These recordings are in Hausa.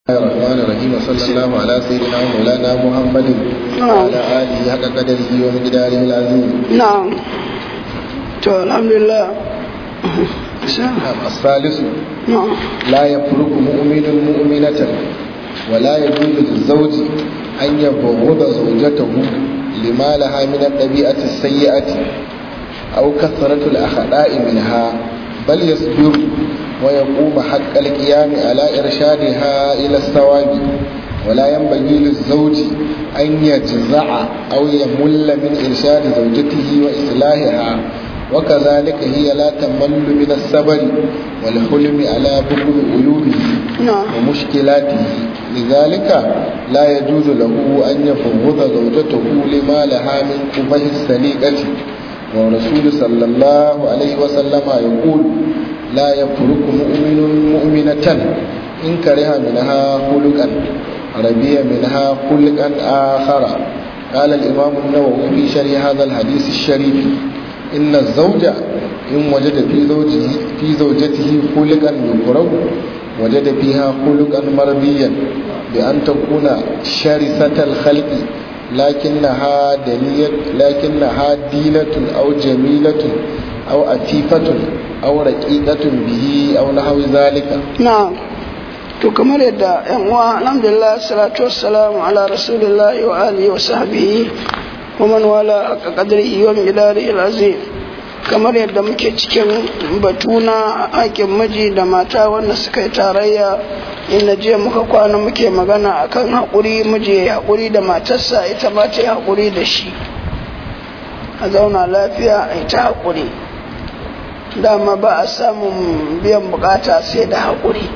الرحمن الرحيم وصلى الله على سيدنا ومولانا محمد وعلى آله حق قدره ومقداره العظيم نعم to alhamdulillah الثالث na'am لا يفرق مؤمن مؤمنة ولا يجوز للزوج أن يبغض زوجته لما لها من الطبيعة السيئة أو كثرة الأخطاء منها بل يصبر ويقوم حق القيام على إرشادها إلى الصواب ولا ينبغي للزوج أن يجزع أو يمل من إرشاد زوجته وإصلاحها وكذلك هي لا تمل من الصبر والحلم على بغض عيوبه na'am ومشكلاته لذلك لا يجوز له أن يفوض زوجته لما لها من قبه السليقة والرسول صلى الله عليه وسلم يقول لا يفرق مؤمن مؤمنة إن كره منها خلقا ربي منها خلقا آخر قال الإمام النووي في شرح هذا الحديث الشريف إن الزوج إن وجد في زوجه في زوجته خلقا يكره وجد فيها خلقا مرضيا بأن تكون شرسة الخلق لكنها دنية لكنها دينة أو جميلة أو أفيفة أو رقيقة به أو نحو ذلك na'am to kamar yadda yan uwa alhamdulillah salatu wassalamu ala rasulillahi wa alihi wa sahbihi wa man wala haqqa qadrihi wa miqdarihi al-azim kamar yadda muke cikin batu na haƙin miji da mata wanda suka yi tarayya inda jiya muka kwana muke magana akan haƙuri miji ya yi haƙuri da matarsa ita ma ta yi haƙuri da shi a zauna lafiya a yi ta haƙuri dama ba a samun biyan bukata sai da haƙuri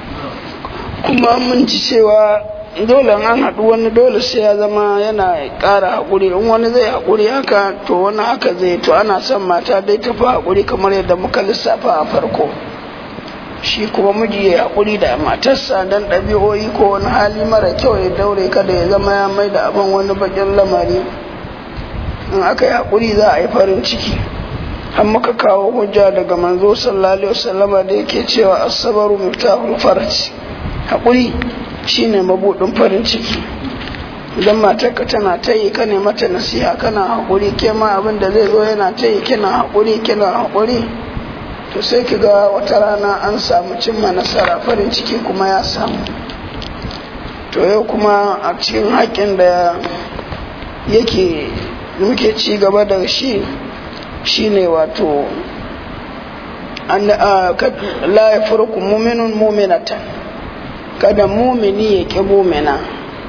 kuma mun ci cewa dole an haɗu wani dole sai ya zama yana ƙara haƙuri in wani zai haƙuri haka to wani haka zai to ana son mata dai tafi haƙuri kamar yadda muka lissafa a farko shi kuma miji ya haƙuri da matarsa don ɗabi'o'i ko wani hali mara kyau ya daure kada ya zama ya mai da abin wani bakin lamari in aka yi haƙuri za a yi farin ciki an muka kawo hujja daga manzo sallallahu alaihi wasallama da yake cewa asabaru miftahul faraj haƙuri shine mabudin farin ciki idan matarka tana ta yi ka ne mata nasiha kana haƙuri ke ma abin da zai zo yana ta yi kina haƙuri kina haƙuri to sai ki ga wata rana an samu cimma nasara farin ciki kuma ya samu to yau kuma a cikin haƙƙin da yake muke ci gaba da shi shine wato an la ya furku muminun muminatan kada mumini ya ƙi mumina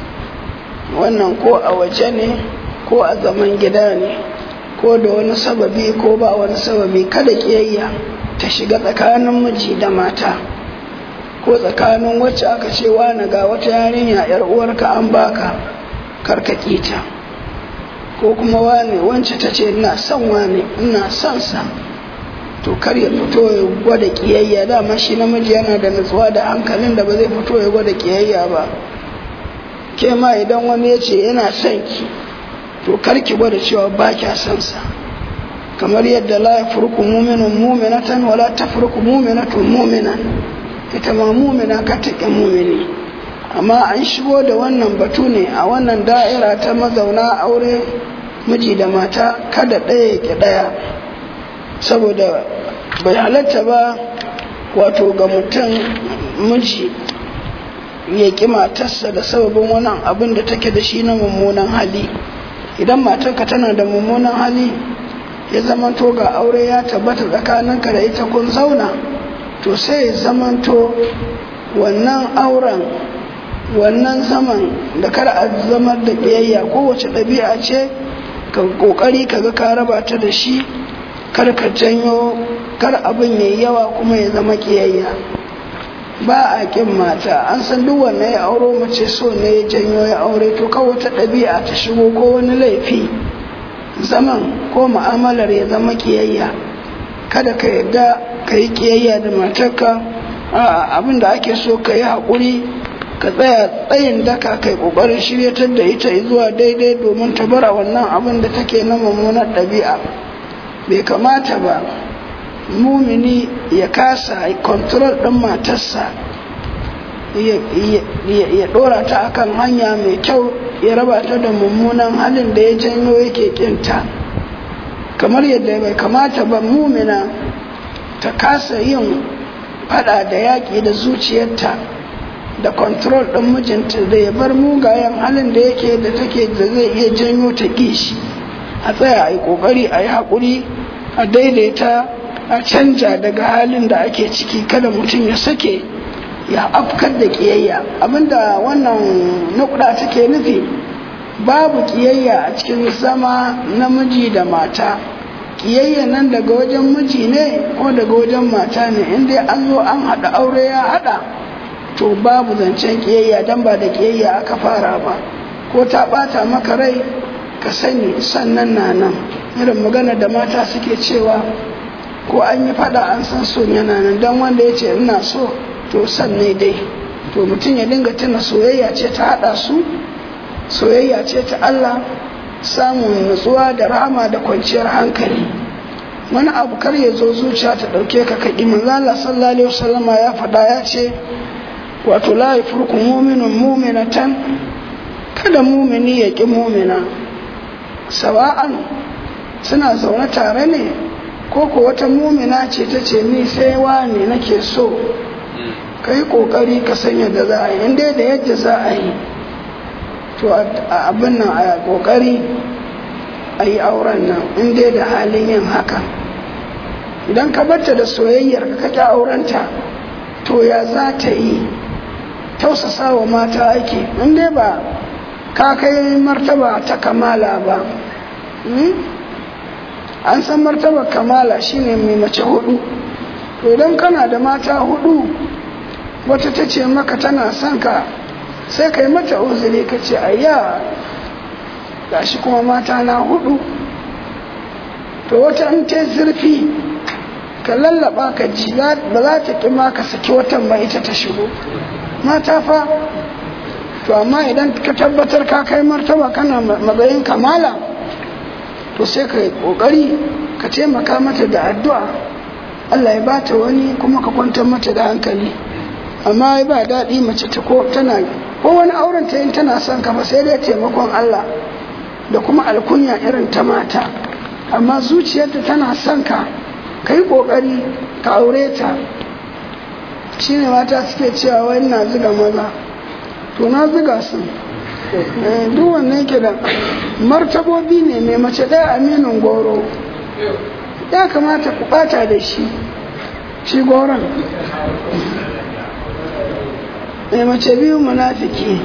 wannan ko a waje ne ko a zaman gida ne ko da wani sababi ko ba wani sababi kada ƙiyayya ta shiga tsakanin miji da mata ko tsakanin wacce aka ce wani ga wata yarinya yar uwarka an baka karkaki ta ko kuma wane wance ta ce ina son wane ina son sa to kar ya fito ya gwada kiyayya dama shi namiji yana da nutsuwa da hankalin da ba zai fito ya gwada kiyayya ba ke ma idan wani ya ce yana son ki to kar ki gwada cewa ba kya son sa kamar yadda la ya furku muminun muminatan wala ta furku muminatun muminan ita ma mumina ka taƙi mumini amma an shigo da wannan batu ne a wannan da'ira ta mazauna aure miji da mata kada ɗaya ke ɗaya saboda bai halatta ba wato ga mutum miji ya ƙi matarsa da sababin wannan abin da take da shi na mummunan hali idan matarka tana da mummunan hali ya zamanto ga aure ya tabbata tsakaninka da ita kun zauna to sai ya zamanto wannan auren wannan zaman da kar a zamar da biyayya kowace ɗabi'a ce ka ƙoƙari ka ga ka raba ta da shi kar ka janyo kar abin yayi yawa kuma ya zama ƙiyayya ba a ƙin mata an san duk wanda ya auro mace so ne ya janyo ya aure to kawai wata ɗabi'a ta shigo ko wani laifi zaman ko mu'amalar ya zama ƙiyayya kada ka yarda ka yi ƙiyayya da matarka abin da ake so ka yi haƙuri ka tsaya tsayin daka kai kokarin shiryatar da ita zuwa daidai domin ta bara wannan abin da take na mummunar ɗabi'a bai kamata ba mumini ya kasa kontrol ɗin matarsa ya dora ta akan hanya mai kyau ya raba ta da mummunan halin da ya janyo yake kinta kamar yadda bai kamata ba mumina ta kasa yin fada da yaƙi da zuciyarta da kontrol ɗin mijinta da ya bar mugayen halin da yake da take da zai iya janyo ta kishi a tsaya a yi ƙoƙari a yi haƙuri a daidaita a canja daga halin da ake ciki kada mutum ya sake ya afkar da ƙiyayya abinda wannan nukuda take nufi babu ƙiyayya a cikin zama namiji da mata ƙiyayya nan daga wajen miji ne ko daga wajen mata ne inda an zo an haɗa aure ya haɗa to babu zancen ƙiyayya don ba da ƙiyayya aka fara ba ko ta ɓata maka rai ka sani sannan na nan irin magana da mata suke cewa ko an yi faɗa an san son yana nan don wanda ya ce ina so to san ne dai to mutum ya dinga tuna soyayya ce ta haɗa su soyayya ce ta Allah samun nutsuwa da rahama da kwanciyar hankali wani abu kar ya zo zuciya ta ɗauke ka kaɗi manzo Allah sallallahu alaihi wasallama ya faɗa ya ce wato la yafurku mu'minun mu'minatan kada mumini ya ƙi mumina sawa'an suna zaune tare ne ko ko wata mumina ce ta ce ni sai wani nake so ka yi ƙoƙari ka san yadda za a yi inda da yadda za a yi to abin nan a ƙoƙari a yi auren nan inda da halin yin haka idan ka barta da soyayyar ka kake aurenta to ya za ta yi tausasa wa mata ake inda ba ka kai martaba ta kamala ba an san martaba kamala shine mai mace hudu to idan kana da mata hudu wata ta ce maka tana son ka sai ka yi mata uzuri ka ce ayya gashi kuma mata na hudu to wata in ta zurfi ka lallaba ka ji ba za ta ƙi ma ka saki watan ba ita ta shigo mata fa to amma idan ka tabbatar ka kai martaba kana matsayin kamala to sai ka yi ƙoƙari ka taimaka mata da addu'a Allah ya bata wani kuma ka kwantar mata da hankali amma ba daɗi mace ta ko tana ko wani auren ta yin tana son ka ba sai dai taimakon Allah da kuma alkunya irin ta mata amma zuciyarta tana son ka ka yi ƙoƙari ka aure ta shi ne mata suke cewa wai na ziga maza to na ziga su duk wannan ke da martabobi ne mai mace ɗaya aminin goro ya kamata ku ɓata da shi shi goron mai mace biyu munafiki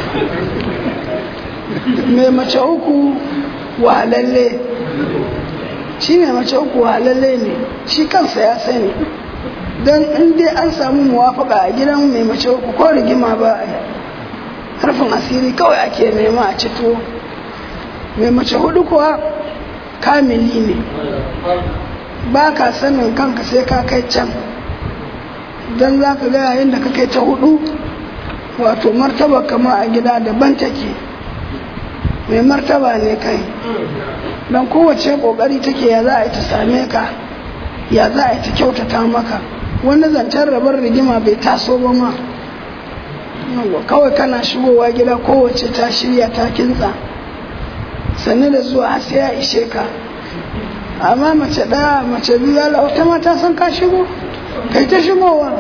mai mace uku wahalalle shi mai mace uku wahalalle ne shi kansa ya sani don in dai an samu muwafaka a gidan mai mace uku ko rigima ba a harfin asiri kawai ake nema a cito mai mace hudu kuwa kamili ne ba ka sanin kanka sai ka kai can don za ka ga yayin da ka kai ta hudu wato martaba kama a gida daban take mai martaba ne kai don kowace kokari take ya za a yi ta same ka ya za a yi ta kyautata maka wani zancen rabar rigima bai taso ba ma kawai kana shigowa gida kowace ta shirya ta kintsa sannu da zuwa sai ya ishe ka amma mace ɗaya mace biyu ya wata mata san ka shigo kai ta shigowa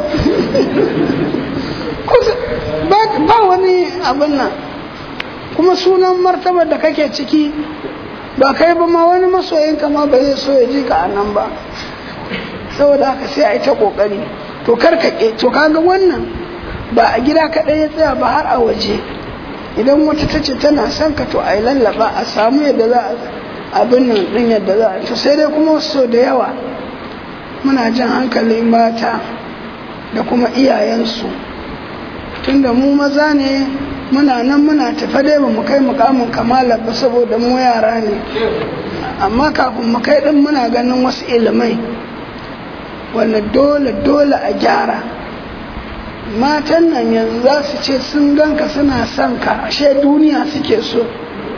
ba wani abin nan kuma sunan martabar da kake ciki ba kai ba ma wani masoyinka ma ba zai so ya ji ka a nan ba saboda haka sai a yi ta kokari to karkake to kaga wannan ba a gida kaɗai ya tsaya ba har a waje idan wata ta ce tana son ka to a yi lallaba a samu yadda za a abin nan ɗin yadda za a to sai dai kuma so da yawa muna jan hankalin mata da kuma iyayensu tunda mu maza ne muna nan muna tafa dai ba mu kai mukamin kamala ba saboda mu yara ne amma kafin mu kai din muna ganin wasu ilimai wanda dole dole a gyara matan nan yanzu za su ce sun ganka suna son ka ashe duniya suke so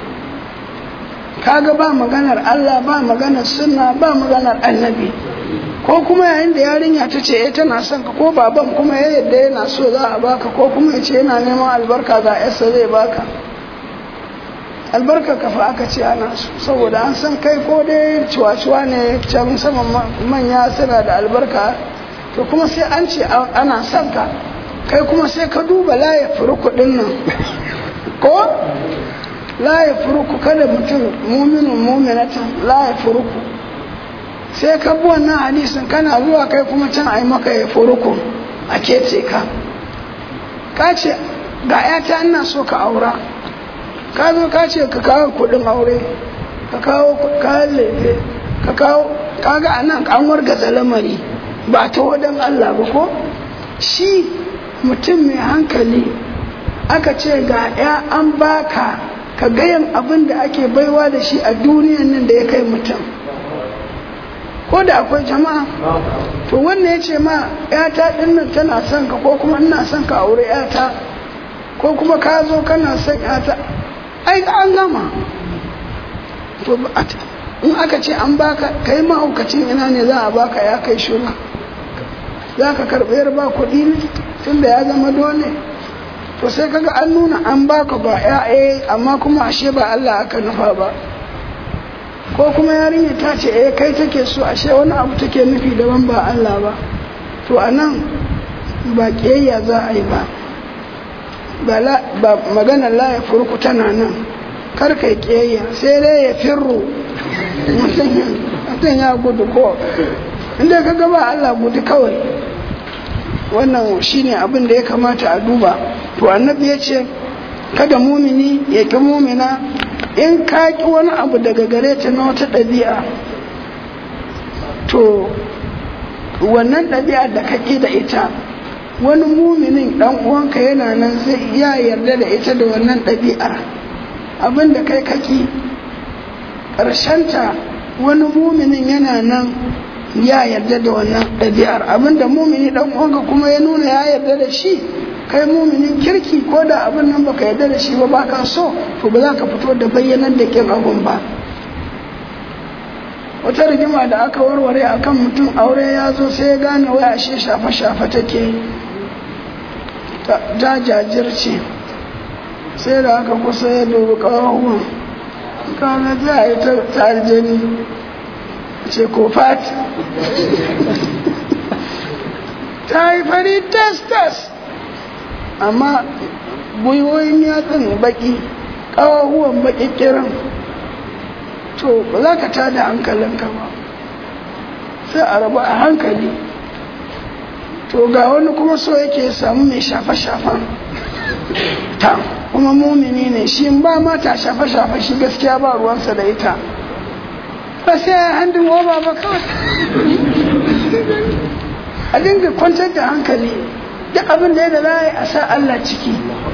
kaga ba maganar Allah ba maganar sunna ba maganar annabi ko kuma yayin da yarinya ta ce eh tana son ka ko baban kuma ya yadda yana so za a baka ko kuma ya ce yana neman albarka ga yarsa zai baka albarka kafa aka ce ana so saboda an san kai ko dai cuwa-cuwa ne can saman manya suna da albarka to kuma sai an ce ana son ka kai kuma sai ka duba laye furu kuɗin nan ko laye furuku kada mutum muminin muminatan laye furuku sai ka bi wannan hadisin kana zuwa kai kuma can a yi maka ya furuku a kece ka ka ce ga yata ina so ka aura ka zo ka ce ka kawo kudin aure ka kawo kayan lefe ka kawo kaga a nan an wargaza lamari ba ta wadan Allah ba ko shi mutum mai hankali aka ce ga ya an baka ka gayan abin da ake baiwa da shi a duniyan nan da ya kai mutum ko da akwai jama'a to wannan ya ce ma yata din nan tana son ka ko kuma ina son ka aure yata ko kuma ka zo kana son yata ai an gama to in aka ce an baka kai mahaukacin ina ne za a baka ya kai shura za ka karɓi yar ba kuɗi ne tun da ya zama dole to sai kaga an nuna an baka ba ya amma kuma ashe ba Allah aka nufa ba ko kuma yarinya ta ce eh kai take so ashe wani abu take nufi daban ba Allah ba to anan ba kiyayya za a yi ba ba maganar la ya furku tana nan kar kai kiyayya sai dai ya firru mutum ya gudu ko inda ka gaba Allah gudu kawai wannan shine abin da ya kamata a duba to annabi ya ce kada mumini ya ki mumina in ka ki wani abu daga gare ta na wata ɗabi'a to wannan ɗabi'a da ka ƙi da ita wani muminin ɗan uwanka yana nan zai ya yarda da ita da wannan ɗabi'ar abin da kai kaki ƙarshenta wani muminin yana nan ya yarda da wannan ɗabi'ar abin da mumini ɗan uwanka kuma ya nuna ya yarda da shi kai muminin kirki ko da abin nan baka yarda da shi ba baka so to ba za ka fito da bayyanar da kin abun ba wata rigima da aka warware akan mutum aure ya zo sai ya gane wai ashe shafe-shafe take ta jajirce sai da aka kusa ya dubi ƙawahuwan kaga za a yi ta aljani ce ko fat ta yi fari tas-tas amma gwiwoyin yatsun baki ƙawahuwan baki kiran to ba za ka tada hankalinka ba sai a rabu a hankali to ga wani kuma so yake samu mai shafe-shafen ta kuma mumini ne shi ba mata shafe-shafe shi gaskiya ba ruwansa da ita ba sai ya handin oba ba kawai a dinga kwantar da hankali duk abin da ya da za a sa Allah ciki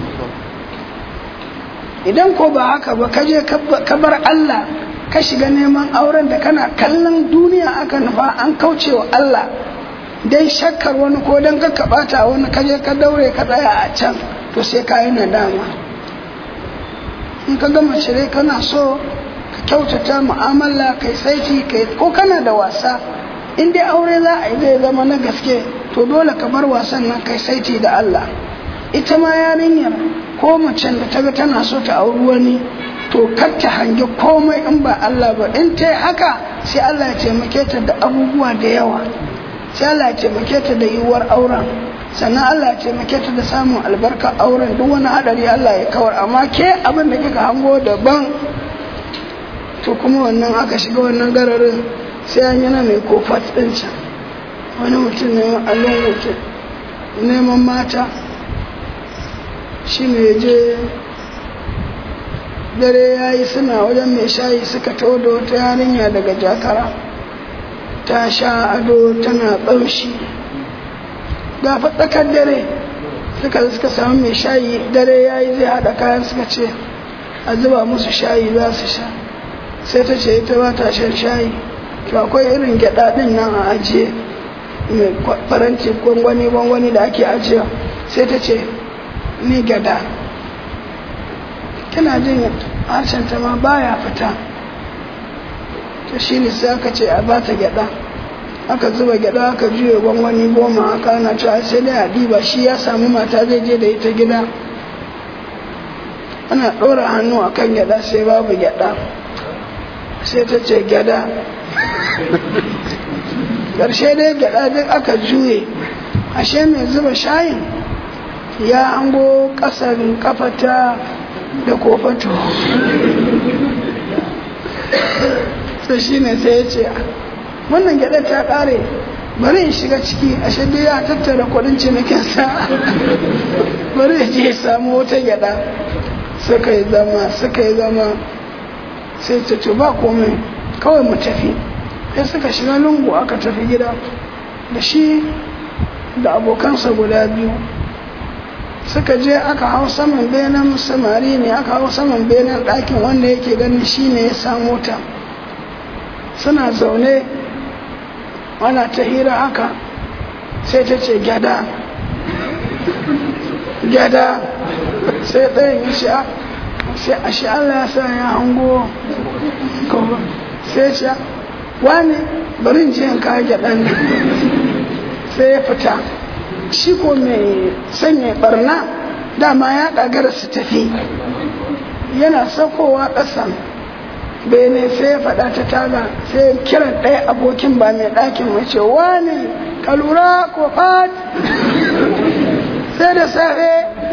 idan ko ba haka ba ka je ka bar Allah ka shiga neman auren da kana kallon duniya aka nufa an kauce wa Allah dai shakkar wani ko don ka bata wani kaje ka daure ka tsaya a can to sai ka yi nadama in ka gama cire kana so ka kyautata mu'amala kai saiti kai ko kana da wasa in dai aure za a yi zai zama na gaske to dole ka bar wasan nan kai saiti da Allah ita ma yarinyar ko macen da ta ga tana so ta auri wani to kar ta hangi komai in ba Allah ba in ta haka sai Allah ya taimake ta da abubuwa da yawa sai Allah ya taimake ta da yiwuwar auren sannan Allah ya taimake ta da samun albarkar auren duk wani hadari Allah ya kawar amma ke abin da kika hango daban to kuma wannan aka shiga wannan gararin sai an yana mai kofat ɗin can wani mutum ne allon mutum neman mata shi ne je dare ya yi suna wajen mai shayi suka taho da wata yarinya daga jakara ta sha ado tana ɓamshi ga tsakar dare suka suka samu mai shayi dare ya yi zai haɗa kayan suka ce a zuba musu shayi za su sha sai ta ce ita ba ta shan shayi to akwai irin gyaɗa ɗin nan a ajiye mai faranti gwangwani gwangwani da ake ajiye sai ta ce ni gyaɗa tana jin harshen ta ma baya fita to shi ne sai aka ce a ba ta gyaɗa aka zuba gyada aka juye gwangwani goma aka ana cewa sai dai a ɗiba shi ya samu mata zai je da ita gida ana ɗora hannu a kan gyada sai babu gyada sai ta ce gyada ƙarshe dai gyada duk aka juye ashe mai zuba shayin ya hango ƙasar kafata da kofato sai shi ne sai ya ce wannan gyada ta ƙare bari in shiga ciki ashe dai ya tattara kudin cinikinsa bari ya je ya samu wata gyada suka yi zama suka yi zama sai ta ce ba komai kawai mu tafi sai suka shiga lungu aka tafi gida da shi da abokansa guda biyu suka je aka hau saman benen samari ne aka hau saman benen ɗakin wanda yake ganin shi ne ya samu ta suna zaune ana ta hira haka sai ta ce gyada gyada sai ɗayan ya ce sai a shi Allah ya sa ya hango sai ce wani barin je in kawo gyaɗan nan sai ya fita shi ko mai sanya barna dama ya ƙagara su tafi yana saukowa ƙasan bene sai ya faɗa ta taga sai kiran ɗaya abokin ba mai ɗakin mace wani ka lura ko fat sai da safe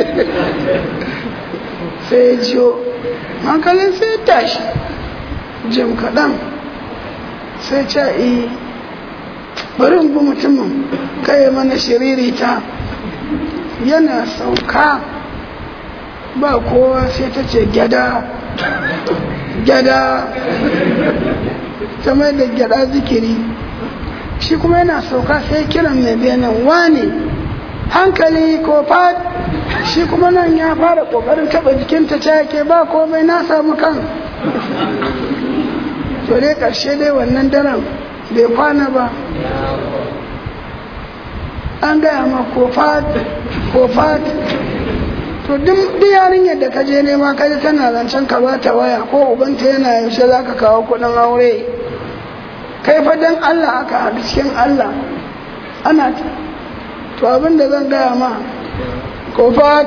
sai ya jiyo hankalin sai ya tashi jim kaɗan sai ce yi bari bi mutumin kai mana shiririta yana sauka ba kowa sai ta ce gyada gyada ta mai da gyada zikiri shi kuma yana sauka sai kiran mai benin wane hankali ko fad shi kuma nan ya fara kokarin taba jikinta ta yake ba komai na samu kan to dai karshe dai wannan daren bai kwana ba an gaya ma ko fad ko fad to duk yarinyar da ka je nema ka ji tana zancen ka bata waya ko ubanta yana yaushe za ka kawo kuɗin aure kai fa dan Allah aka haɗu cikin Allah ana to abin da zan gaya ma ko fat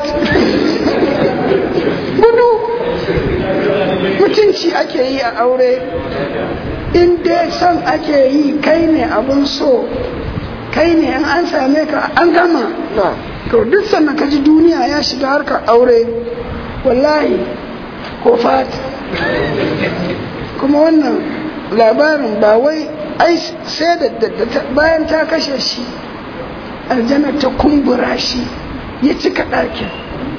gudu mutunci ake yi a aure in dai son ake yi kai ne abin so kai ne in an same ka an gama to duk sannan ka ji duniya ya shiga harkar aure wallahi ko fat kuma wannan labarin ba wai ai sai da bayan ta kashe shi aljanna ta kumbura shi ya cika ɗakin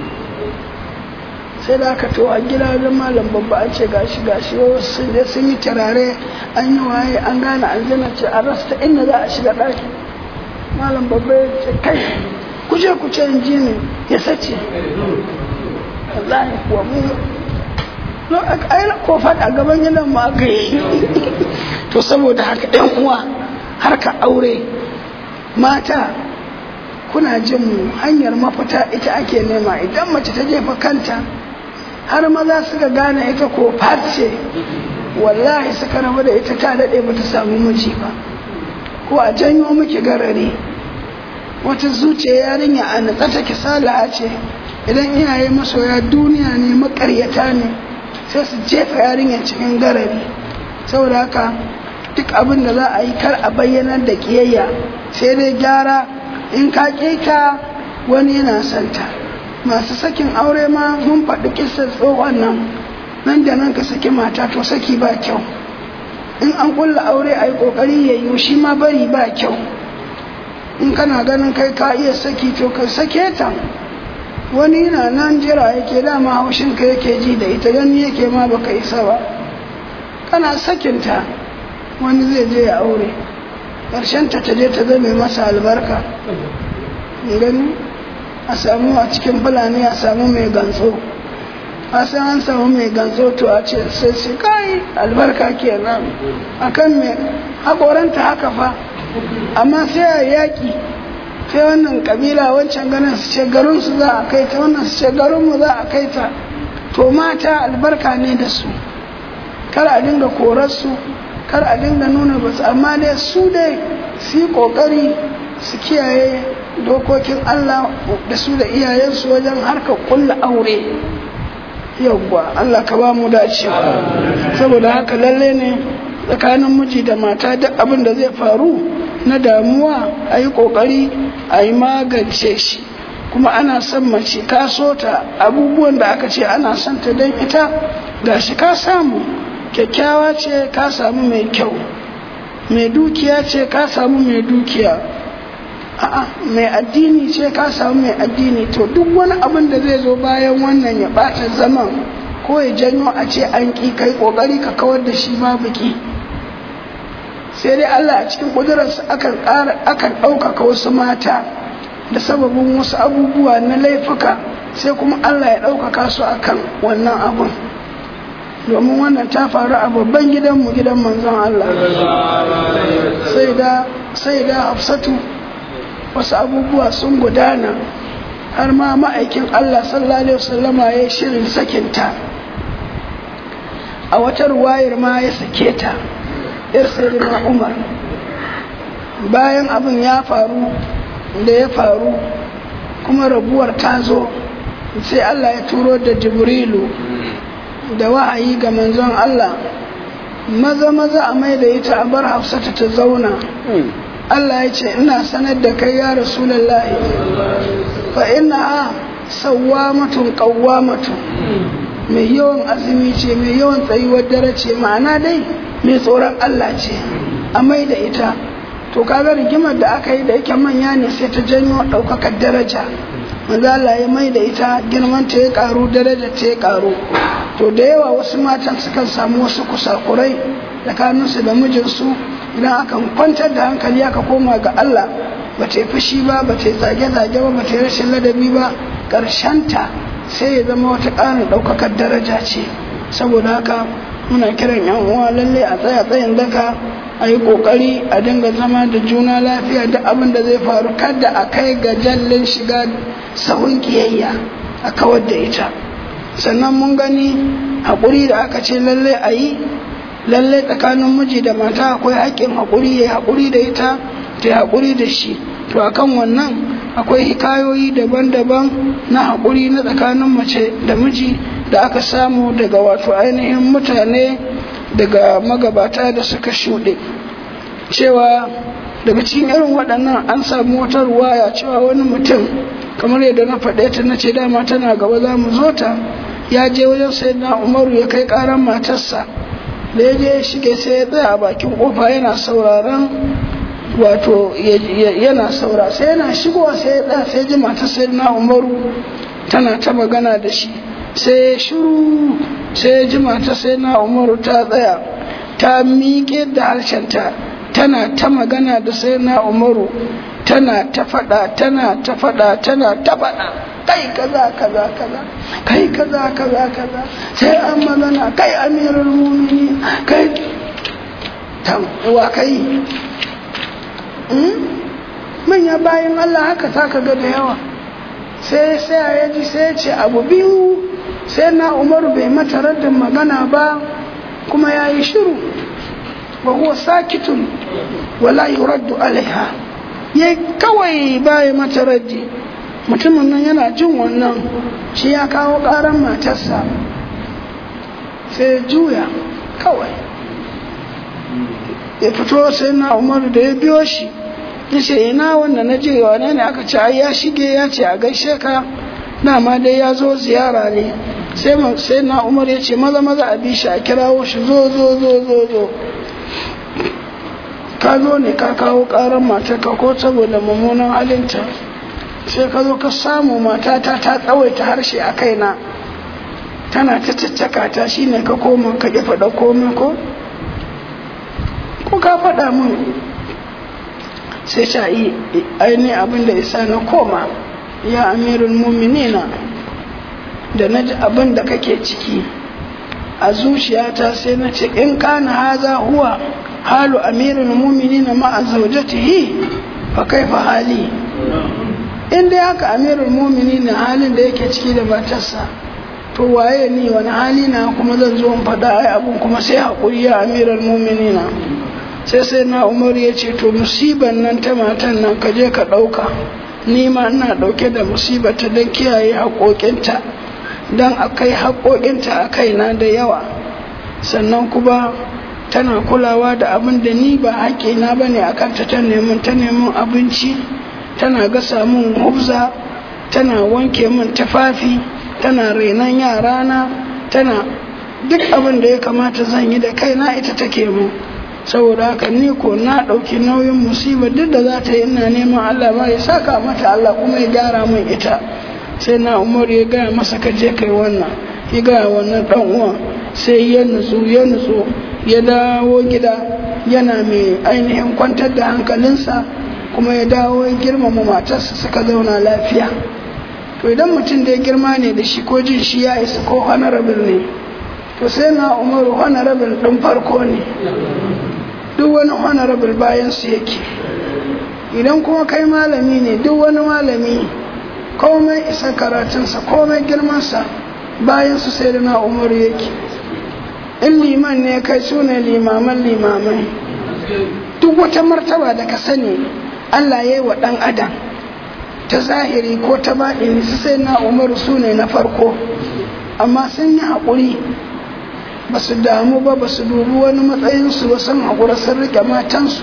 sai da aka to a gida da malam babba an ce gashi gashi sun je sun yi turare an yi waye an gane aljanna ce a rasta inda za a shiga ɗakin malam babba ya ce kai kuje ku ce in ji ne ya sace wallahi kuwa mu no ai ko faɗa gaban gidan mu aka yi to saboda haka ɗan uwa harka aure mata kuna jin mu hanyar mafita ita ake nema idan mace ta jefa kanta har maza suka gane ita ko ce wallahi suka rabu da ita ta daɗe ba ta samu miji ba ko a janyo miki garari wata zuciya yarinya a natsa take salaha ce idan iyaye masoya duniya ne makaryata ne sai su jefa yarinya cikin garari saboda haka duk abin da za a yi kar a bayyanar da kiyayya sai dai gyara in ka ta wani yana santa masu sakin aure ma mun faɗi kisar tsohon nan nan da nan ka saki mata to saki ba kyau in an kulla aure a yi ƙoƙari ya yi shi ma bari ba kyau in kana ganin kai ka iya saki to ka sake ta wani yana nan jira yake dama haushin ka yake ji da ita gani yake ma baka isa ba kana sakinta wani zai je ya aure ƙarshen ta ta je ta zame masa albarka gani a samu a cikin fulani a samu mai gantso a san an samu mai gantso to a ce sai sai kai albarka kenan akan me haƙoranta haka fa amma sai a yaƙi sai wannan kabila wancan ganin su ce garin su za a kai ta wannan su ce garin mu za a kai ta to mata albarka ne da su kar a dinga korar su kar a dinga nuna ba su amma dai su dai su yi kokari su kiyaye dokokin Allah da su da iyayensu wajen harkar kulla aure yawwa Allah ka ba mu dacewa saboda haka lalle ne tsakanin miji da mata duk abin da zai faru na damuwa a yi kokari a yi magance shi kuma ana son mace ka so ta abubuwan da aka ce ana son ta don ita ga shi ka samu kyakkyawa ce ka samu mai kyau mai dukiya ce ka samu mai dukiya a'a mai addini ce ka samu mai addini to duk wani abin da zai zo bayan wannan ya bata zaman ko ya janyo a ce an ƙi kai ƙoƙari ka kawar da shi babu ƙi sai dai Allah a cikin ƙudurarsa akan ƙara akan ɗaukaka wasu mata da sababin wasu abubuwa na laifuka sai kuma Allah ya ɗaukaka su akan wannan abun domin wannan ta faru a babban gidanmu gidan manzon Allah sai da sai da hafsatu wasu abubuwa sun gudana har ma ma'aikin Allah sallallahu alaihi wasallama ya yi shirin sakinta a wata ruwayar ma ya sake ta yar sayyidina Umar bayan abin ya faru da ya faru kuma rabuwar ta zo sai Allah ya turo da Jibrilu da wahayi ga manzon Allah maza maza a mai da ita a bar hafsata ta zauna Allah ya ce ina sanar da kai ya rasulullahi fa ina sawwamatun qawwamatun mai yawan azumi ce mai yawan tsayuwar dare ce ma'ana dai mai tsoron Allah ce a mai da ita to kaga rigimar da aka yi da yake manya ne sai ta janyo ɗaukakar daraja manzo Allah ya mai da ita girman ta ya karu daraja ta ya karu to da yawa wasu matan sukan samu wasu kusakurai tsakaninsu da mijinsu idan aka kwantar da hankali aka koma ga Allah ba ta yi fushi ba ba ta yi zage-zage ba ba ta yi rashin ladabi ba ta sai ya zama wata ƙarin ɗaukakar daraja ce saboda haka muna kiran yan uwa lalle a tsaya tsayin daka a yi ƙoƙari a dinga zama da juna lafiya da abin da zai faru kada a kai ga jallin shiga sahun ƙiyayya a kawar da ita sannan mun gani haƙuri da aka ce lalle a yi lalle tsakanin miji da mata akwai haƙƙin haƙuri ya haƙuri da ita ta haƙuri da shi to akan wannan akwai hikayoyi daban-daban na haƙuri na tsakanin mace da miji da aka samu daga wato ainihin mutane daga magabata da suka shuɗe cewa daga cikin irin waɗannan an samu wata ruwaya cewa wani mutum kamar yadda na faɗe ta na ce dama tana gaba za mu zo ta ya je wajen sai na umaru ya kai ƙaran matarsa da ya je ya shige sai ya tsaya a bakin ƙofa yana sauraron wato yana saura sai yana shigowa sai ya tsaya sai ji matar sai na umaru tana ta magana da shi sai ya shiru sai ya ji matar sai na umaru ta tsaya ta miƙe da harshenta tana ta magana da sai na umaru tana ta faɗa tana ta faɗa tana ta faɗa kai kaza kaza kaza kai kaza kaza kaza sai an magana kai amirul mumini kai wa kai manya bayan Allah haka ta ka ga da yawa sai sai ya ji sai ya ce abu biyu sai na umaru bai mata raddin magana ba kuma ya yi shiru wa huwa sakitun wala yuraddu alaiha ya kawai baya mata raddi mutumin nan yana jin wannan shi ya kawo karan matarsa sai ya juya kawai ya fito sai na umaru da ya biyo shi ya ce ina wanda na je wane ne aka ce ya shige ya ce a gaishe ka dama dai ya zo ziyara ne sai na umar ya ce maza maza a bi shi a kirawo shi zo zo zo zo zo ka zo ne ka kawo karan matarka ko saboda mummunan halinta sai ka zo ka samu matata ta tsawaita harshe a kaina tana ta caccaka ta shine ka koma ka ƙi faɗa komai ko ko ka faɗa min sai ta yi aini abin da isa na koma ya amirul muminina da na ji abin da kake ciki a zuciyata sai na ce in kana haza huwa halu amirul muminina ma'a zaujatihi fa kaifa hali in dai haka amirul muminina halin da yake ciki da matarsa to waye ni wani hali na kuma zan zo in faɗa ai abun kuma sai haƙuri ya amiral muminina sai sai na umar ya ce to musiban nan ta matan nan ka je ka ɗauka ni ma ina ɗauke da musibata don kiyaye haƙoƙinta don a kai haƙoƙinta a kaina da yawa sannan kuma tana kulawa da abin da ni ba haƙina ba ne a kanta ta neman ta neman abinci tana gasa min hubza tana wanke min tufafi tana renon yarana tana duk abin da ya kamata zan yi da kaina ita take mu saboda haka ni ko na ɗauki nauyin musibar duk da za ta yi ina neman Allah ma ya saka mata Allah kuma ya gyara min ita sai na umar ya gaya masa ka je kai wannan ya gaya wannan ɗan uwan sai ya nutsu ya nutsu ya dawo gida yana mai ainihin kwantar da hankalinsa kuma ya dawo ya girmama matarsa suka zauna lafiya to idan mutum da ya girma ne da shi ko jin shi ya isa ko honorable ne to sai na umaru honorable ɗin farko ne duk wani honorable bayan su yake idan kuma kai malami ne duk wani malami komai isa karatunsa komai girmansa bayan su sai da na umaru yake in liman ne kai su ne limaman limamai duk wata martaba da ka sani allah ya yi wa ɗan adam ta zahiri ko ta baɗini su sai na umaru su ne na farko amma sun yi haƙuri ba su damu ba ba su dubi wani matsayinsu ba sun haƙura sun riƙe matansu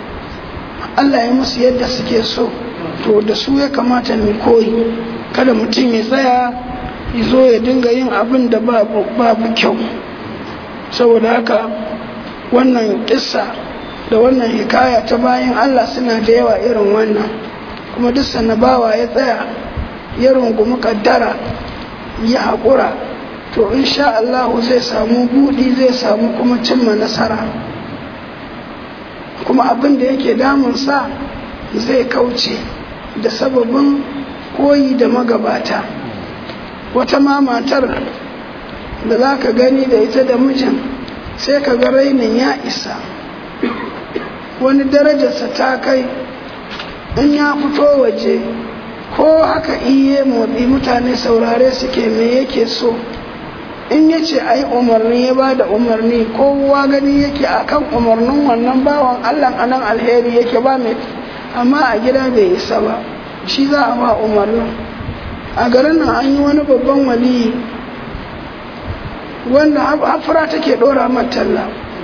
Allah ya musu yadda suke so to da su ya kamata mu koyi kada mutum ya tsaya ya zo ya dinga yin abin da babu kyau saboda haka wannan kissa da wannan hikaya ta bayan Allah suna da yawa irin wannan kuma duk bawa ya tsaya ya rungumi kaddara ya haƙura to insha Allah zai samu buɗi zai samu kuma cimma nasara kuma abin da yake damunsa zai kauce da sababin koyi da magabata wata ma matar da za ka gani da ita da mijin sai ka ga rainin ya isa wani darajarsa ta kai in ya fito waje ko haka iye motsi mutane saurare suke me yake so in ya ce a yi umarni ya ba da umarni kowa gani yake a kan umarnin wannan bawan allah a nan alheri yake ba mai amma a gida bai isa ba shi za a ba umarnin a garin nan an yi wani babban waliyi wanda hafura take dora matalla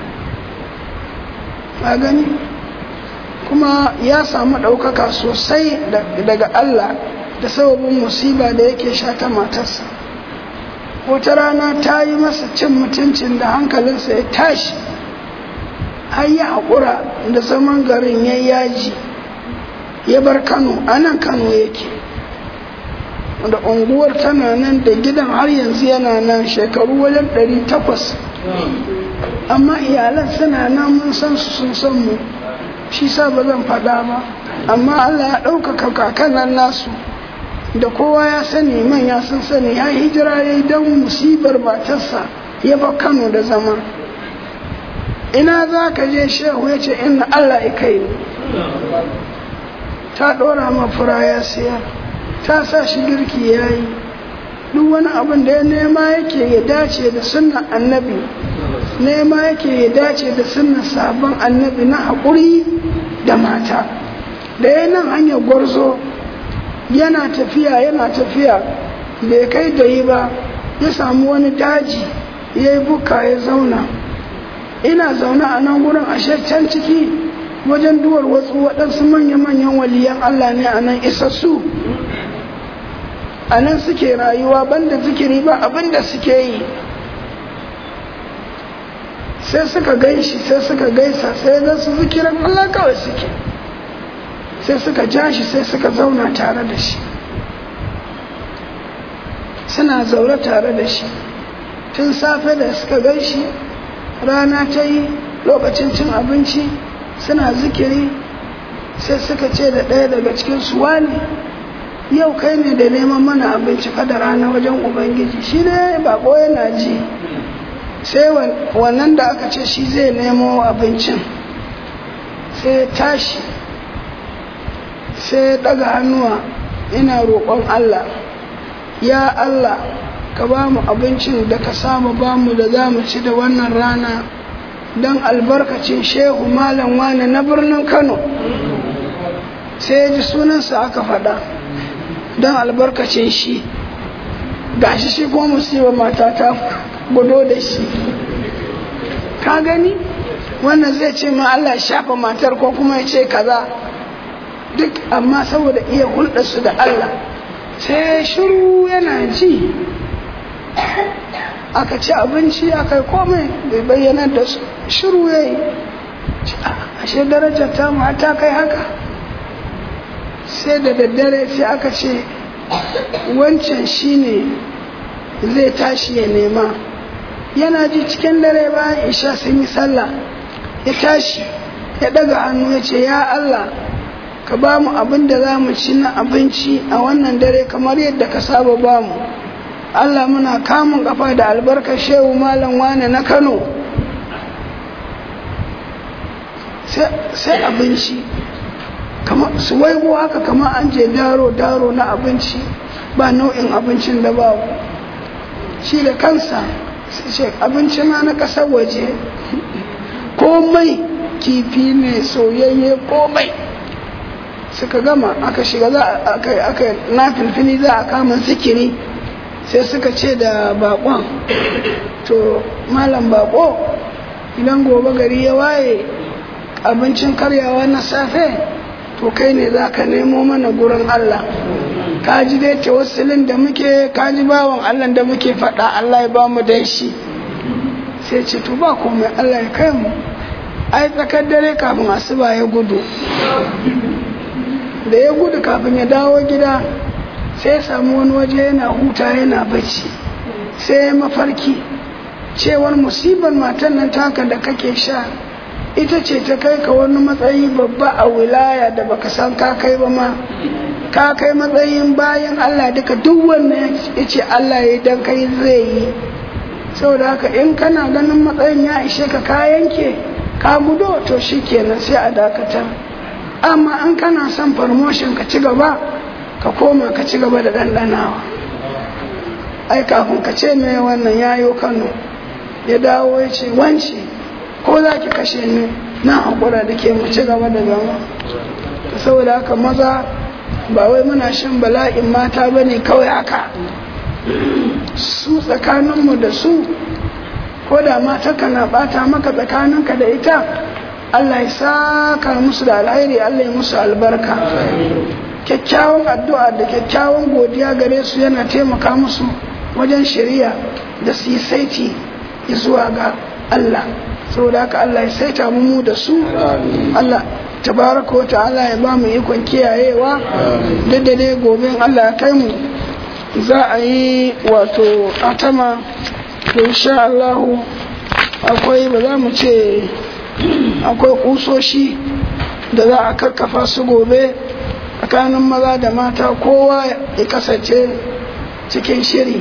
a gani kuma ya samu ɗaukaka sosai daga allah da sababin musiba da yake sha ta matarsa wata rana ta yi masa cin mutuncin da hankalinsa ya tashi har ya haƙura da zaman garin ya yaji ya bar kano a nan kano yake da unguwar tana nan da gidan har yanzu yana nan shekaru wajen ɗari takwas amma iyalan suna nan mun san su sun san mu shi sa ba zan faɗa ba amma allah ya ɗaukaka kakanan nasu da kowa ya sani manya sun sani ya hijira ya yi don musibar matarsa ya ba kano da zama ina za ka je shehu ya ce inna allah ya kai ni ta ɗora ma fura ya siya ta sa shi girki ya yi duk wani abin da ya nema yake ya dace da sunnan annabi nema yake ya dace da sunnan sabon annabi na haƙuri da mata da ya nan hanyar gwarzo yana tafiya yana tafiya bai kai da yi ba ya samu wani daji ya yi buka ya zauna ina zaune a nan gurin ashe can ciki wajen duwar wasu waɗansu manya-manyan waliyan Allah ne a nan isassu a nan suke rayuwa banda zikiri ba abinda suke yi sai suka gaishi sai suka gaisa sai ga su zikirin Allah kawai suke sai suka ja shi sai suka zauna tare da shi suna zaune tare da shi tun safe da suka gan shi rana ta yi lokacin cin abinci suna zikiri sai suka ce da ɗaya daga cikin suwa ne yau kai ne da neman mana abinci da rana wajen ubangiji shi ne bako yana ji sai wannan da aka ce shi zai nemo abincin sai tashi sai daga hannuwa ina roƙon Allah ya Allah ka ba mu abincin da ka saba ba mu da za mu ci da wannan rana don albarkacin shehu malam wane na birnin kano sai ya ji sunansa aka faɗa don albarkacin shi gashi shi ko musiba mata ta gudo da shi ka gani wannan zai ce ma Allah shafa matar ko kuma ya ce kaza duk amma saboda iya hulɗarsu da Allah sai shiru yana ji aka ci abinci aka yi komai bai bayyanar da su shiru ya yi ashe darajar ta mata kai haka sai da daddare sai aka ce wancan shine zai tashi ya nema yana ji cikin dare bayan isha sun yi sallah ya tashi ya daga hannu ya ce ya Allah ka ba mu abin da za mu ci na abinci a wannan dare kamar yadda ka saba ba mu Allah muna kamun kafa da albarkar shehu malam wane na Kano sai abinci su waigo haka kamar an je daro daro na abinci ba nau'in abincin da babu shi da kansa ce abinci ma na ƙasar waje komai kifi ne soyayye komai suka gama aka shiga za aka na filfili za a kama zikiri sai suka ce da bakon to malam bako idan gobe gari ya waye abincin karyawa na safe to kai ne za ka nemo mana gurin Allah ka ji dai tawassulin da muke ka ji bawan Allah da muke faɗa Allah ya ba mu dan shi sai ce to ba komai Allah ya kai mu ai tsakar dare kafin asuba ya gudu da ya gudu kafin ya dawo gida sai ya samu wani waje yana huta yana bacci sai ya mafarki cewar musibar matan nan taka da kake sha ita ce ta kai ka wani matsayi babba a wilaya da baka san ka kai ba ma ka kai matsayin bayan Allah duka duk wannan ya ce Allah ya dan kai zai yi saboda haka in kana ganin matsayin ya ishe ka ka yanke ka gudo to shikenan sai a dakata amma an kana son promotion ka ci gaba ka koma ka ci gaba da ɗanɗanawa ai kafin ka ce mai wannan yayo kano ya dawo ya ce wance ko za ki kashe ni na haƙura da ke mu ci gaba da zama saboda haka maza ba wai muna shan bala'in mata ba ne kawai haka su tsakaninmu da su ko da mata kana bata maka tsakaninka da ita Allah ya saka musu da alheri Allah ya musu albarka kyakkyawan addu'a da kyakkyawan godiya gare su yana taimaka musu wajen shari'a da su yi saiti zuwa ga Allah saboda haka Allah ya saita mu da su Allah tabaraka wa ta'ala ya ba mu ikon kiyayewa duk da dai gobe Allah ya kai mu za a yi wato atama to insha Allah akwai ba za mu ce akwai kusoshi da za a kakkafa su gobe tsakanin maza da mata kowa ya kasance cikin shiri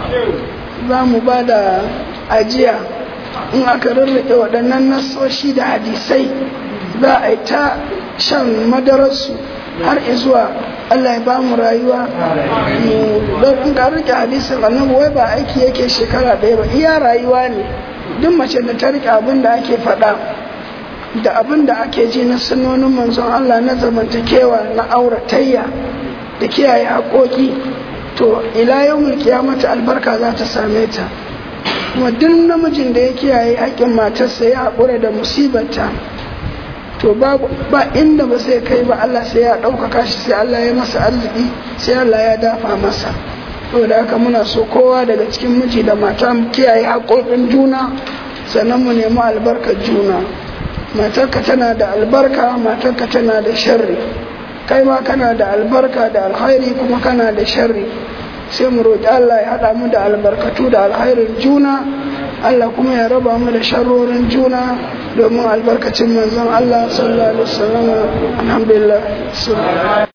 za mu ba da ajiya in aka rarrake waɗannan nasoshi da hadisai za a yi ta shan madararsu har izuwa Allah ya ba mu rayuwa don in ka rike hadisin annabi wai ba aiki yake shekara ɗaya ba iya rayuwa ne duk mace da ta rike abin da ake faɗa da abin da ake ji na sunonin manzon Allah na zamantakewa na auratayya da kiyaye haƙoƙi to ila yau mata albarka za ta same ta kuma duk namijin da ya kiyaye haƙƙin matarsa ya haƙura da musibarta to ba inda ba sai kai ba Allah sai ya ɗaukaka shi sai Allah ya masa arziki sai Allah ya dafa masa saboda haka muna so kowa daga cikin miji da mata mu kiyaye haƙoƙin juna sannan mu nemi albarkar juna matarka tana da albarka matarka tana da sharri kai ma kana da albarka da alkhairi kuma kana da sharri sai mu roƙi Allah ya haɗa mu da albarkatu da alkhairin juna Allah kuma ya raba mu da sharrorin juna domin albarkacin manzon Allah sallallahu alaihi wasallam alhamdulillah